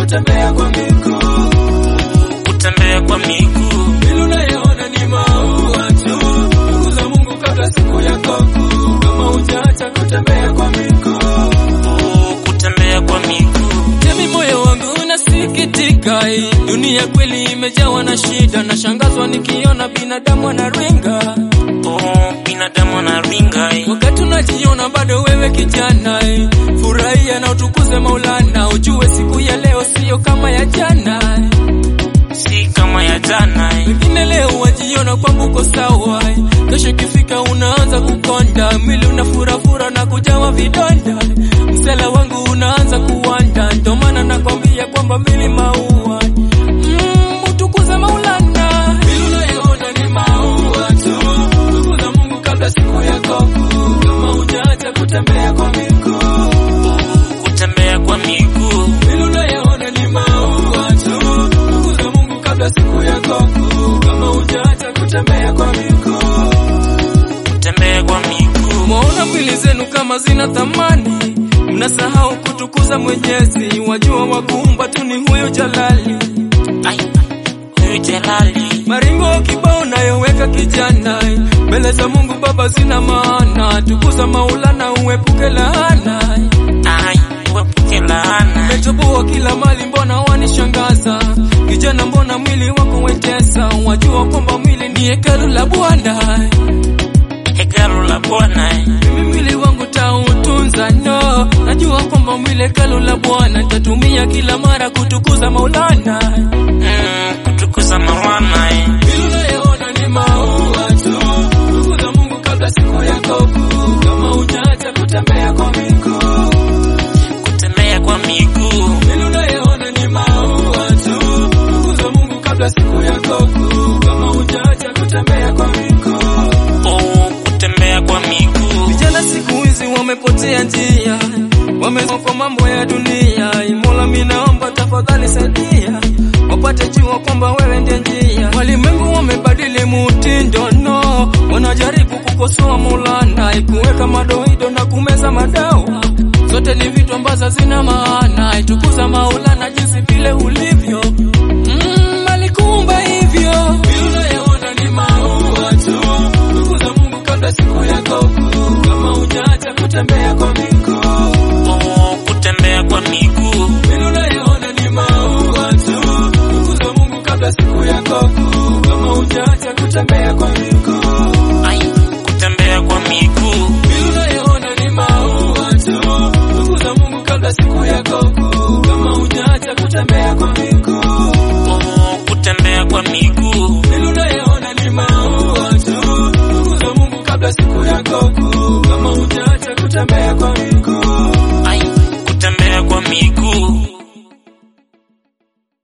kutembea kwa miguu. kutembea kwa miguu Vile unayoona ni maua tu, ndugu za Mungu, kabla siku yako kuu, kama hujaacha kutembea kwa miguu. kutembea kwa miguu Jemi, moyo wangu unasikitika, hii dunia kweli imejawa na shida, nashangazwa nikiona binadamu wanaringa oh, binadamu anaringa eh. wakati unajiona bado wewe kijana eh. Furahia na utukuze Maulana, ujue siku ya leo siyo kama ya jana eh. si kama ya jana eh. Wengine leo wajiona kwamba uko sawa eh. Kesho ikifika unaanza kukonda, mwili unafurafura na kujawa vidonda, msela wangu unaanza kuwanda, ndio maana nakwambia kwamba mili maua mm, utukuze Maulana. Vile unayoona ni maua tu, ndugu za Mungu, kabla siku yako kuu, kama hujaacha kutembea kwa miguu kutembea kwa miguu vile unayoona ni maua tu, ndugu za Mungu, kabla siku yako kuu, kama hujaacha kutembea kwa miguu. kutembea kwa miguu Mwaona mwili zenu kama zina thamani, mnasahau kutukuza Mwenyezi. Wajua wakuumba tu ni huyo Jalali. ai huyu jalali Maringo kibao nayoweka kijana, mbele za Mungu Baba zina maana. Tukuza Maulana, uepuke laana. ai uepuke laana Umetoboa kila mali, mbona wanishangaza? Kijana, mbona mwili wako wetesa? Wajua kwamba mwili ni hekalu la Bwana. hekalu la bwana eh. Mimi mwili wangu tautunza, no. Najua kwamba mwili hekalu la Bwana, tatumia kila mara kutukuza Maulana. mm, kutukuza maulana eh. Vile unayoona ni maua tu, ndugu za Mungu, kabla siku yako kuu, kama hujaacha kutembea kwa miguu kutembea kwa miguu Vile unayoona ni maua tu, ndugu za Mungu, kabla siku yako kuu, kama hujaacha kutembea kwa miguu. oh, kutembea kwa miguu Vijana siku hizi wamepotea njia, wamezama kwa mambo ya dunia. Mola, mimi naomba tafadhali saidia, wapate jua kwamba wewe ndiye njia. Walimwengu wamebadili mutindo, no, wanajaribu kukosoa Maulana, kuweka madoido na kumeza madawa zote ni vitu ambazo zina maana. Itukuza Maulana jinsi vile ulivyo, mm, alikuumba hivyo. Vile unayoona ni maua tu, ndugu za Mungu, kabla siku yako kuu, kama hujaacha kutembea kwa miguu. oh, kutembea kwa miguu Vile unayoona ni maua tu, ndugu za Mungu, kabla siku yako kuu, kama hujaacha kutembea kwa miguu. ai kutembea kwa miguu Vile unayoona ni maua tu, ndugu za Mungu, kabla siku yako kuu, kama hujaacha kutembea kwa miguu. oh, kutembea kwa miguu Vile unayoona ni maua tu, ndugu za Mungu, kabla siku yako kuu, kama hujaacha kutembea kwa miguu. ai kutembea kwa miguu